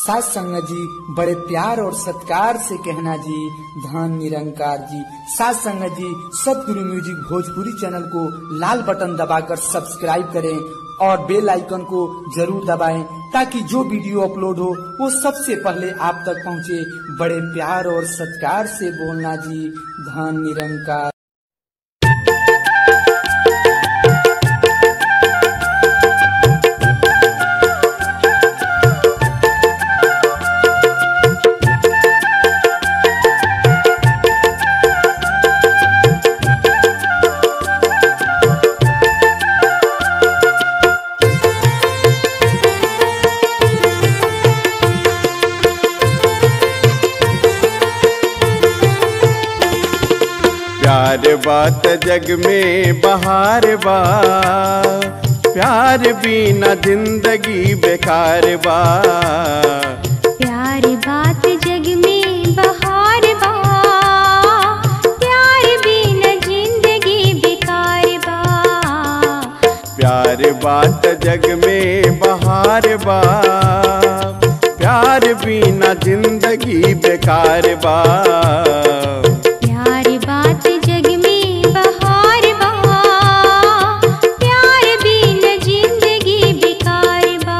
सास संगत जी बड़े प्यार और सत्कार से कहना जी धन निरंकार जी सास संगत जी सतगुरु म्यूजिक भोजपुरी चैनल को लाल बटन दबाकर सब्सक्राइब करें और बेल आइकन को जरूर दबाएं ताकि जो वीडियो अपलोड हो वो सबसे पहले आप तक पहुंचे बड़े प्यार और सत्कार से बोलना जी धन निरंकार प्यार बात जग में बहार बा प्यार बिना जिंदगी बेकार बा प्यार बात जग में बहार बा प्यार बिना जिंदगी बेकार बा प्यार बात जग में बहार बा प्यार बिना जिंदगी बेकार बा प्यार बात जग में बहार बा प्यार बिना जिंदगी बेकार बा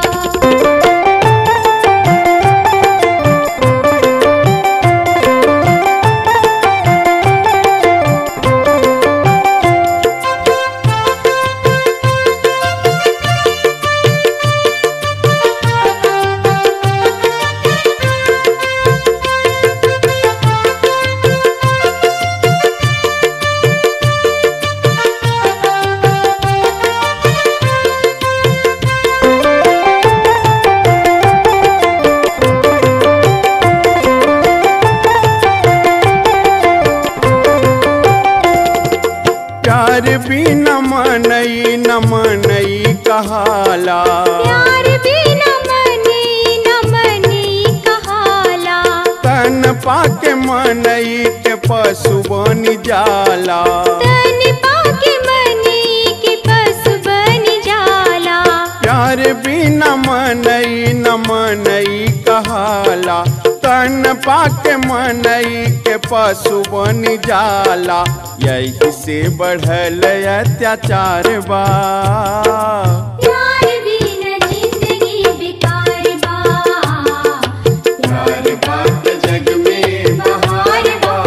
प्यार बिना मनई न मनई कहाला प्यार बिना मने न मने कहाला तन पाके मनई के पशु बन जाला तन पाके मने के पशु बन जाला प्यार बिना मनई न मनई कहाला तन पाके मनई के पशु बन जाला यही से बढ़ल अत्याचार बा प्यार बिना जिंदगी बेकार बा प्यार बात जग में बहार बा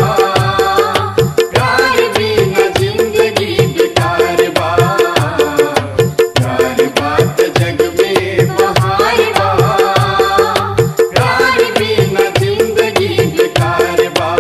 प्यार बिना जिंदगी बेकार बा प्यार बात जग में बहार बा प्यार बिना जिंदगी बेकार बा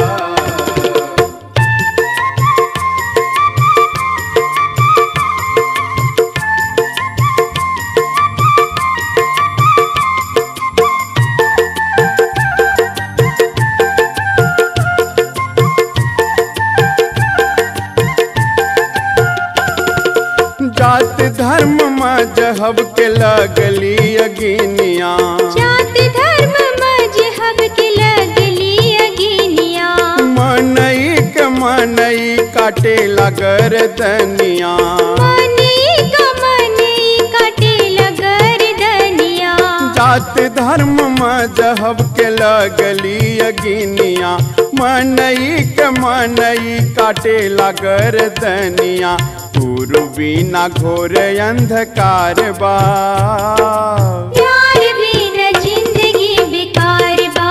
जात धर्म मजहब के लगली अगिनिया जात धर्म मजहब के लगली अगिनिया मनई के मनई काटे लगर दनिया मने का मने काटे लगर दनिया जात धर्म मजहब के लगली अगिनिया मनई के मनई काटे लगर दनिया गुरु बिना घोर अंधकार बा प्यार बिना जिंदगी बेकार बा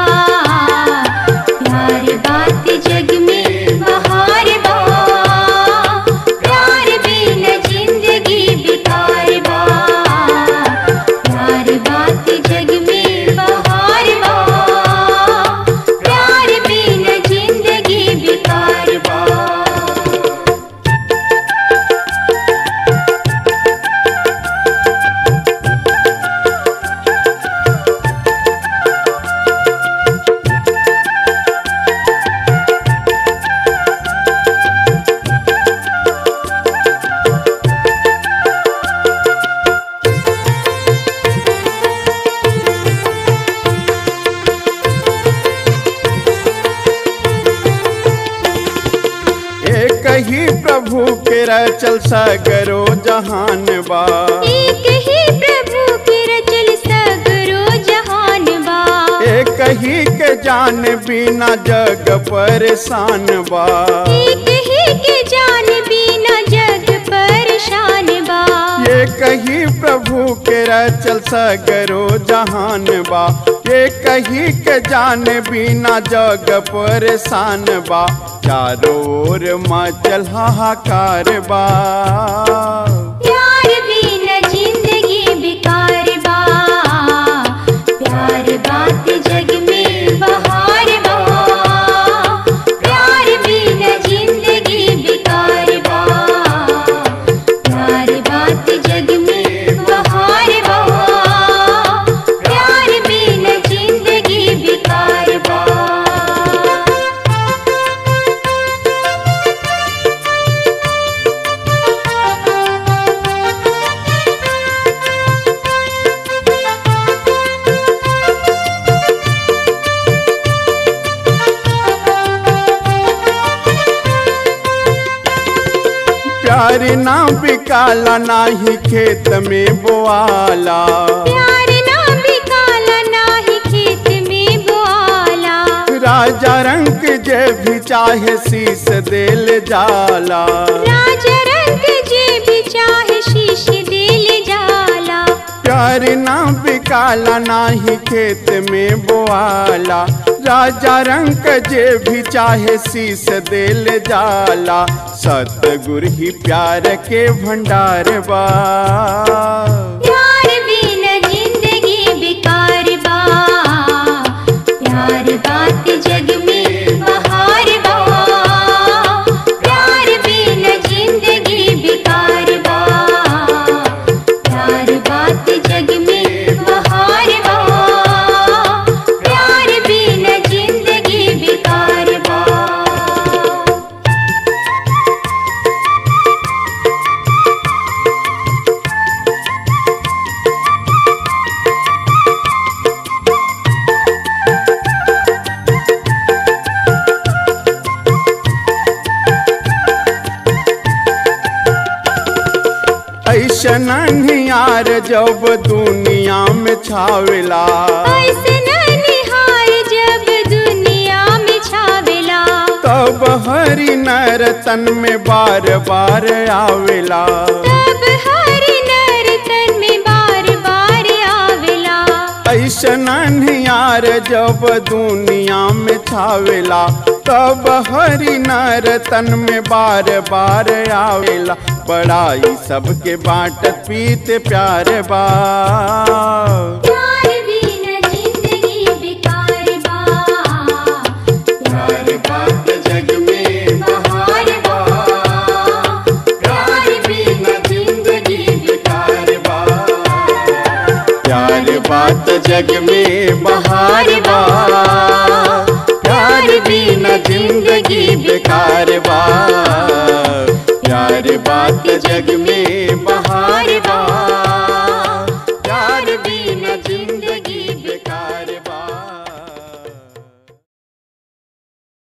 प्यार बात जग में बहार बा प्यार बिना जिंदगी बेकार बा प्यार बात जग में बहार बा प्यार बिना जिंदगी बेकार बा एक ही प्रभु के रचल सगरो जहान बा एक ही प्रभु के रचल सगरो जहान बा ही के जान बिना जग परेशान बा एक ही के जान बिना जग परेशान बा ये कही प्रभु के रचल सगरो जहान बा ये कही के जान बिना जग परेशान बा चारों ओर मचल हाहाकार बा प्यार बिना जिंदगी बेकार बा प्यार बात जग में बहार बा प्यार बिना जिंदगी बेकार बा प्यार बात जग में बहार बा प्यार बिना जिंदगी बेकार बा प्यार ना बिकाला ना ही खेत में बोआला प्यार ना बिकाला ना ही खेत में बोआला राजा रंग जे भी चाहे शीस देल जाला राजा रंग जे भी चाहे शीश दिल जाला प्यार ना बिकाला ना ही खेत में बोआला राजा रंग जे भी चाहे शीस देल जाला सतगुर ही प्यार के भंडार बा प्यार बिना जिंदगी बेकार बा प्यार बात जग में बहार बा प्यार बिना जिंदगी बेकार बा प्यार बात जग में बहार बा प्यार बिना जिंदगी बेकार बा ऐसन निहार जब दुनिया में छावेला ऐसन निहार जब दुनिया में छावेला तब हरि नर तन में बार बार आवेला तब हर नर तन में बार बार आवेला ऐसन निहार जब दुनिया में छावेला तब हरि नर तन में बार बार आवेला बड़ाई सबके बाटत पीत प्यार बा प्यार बिना जिंदगी बेकार बा प्यार बात जग में बहार बा प्यार बिना जिंदगी बेकार बा प्यार बात जग में बहार बा प्यार बिना जिंदगी बेकार बा प्यार बात जग में बहार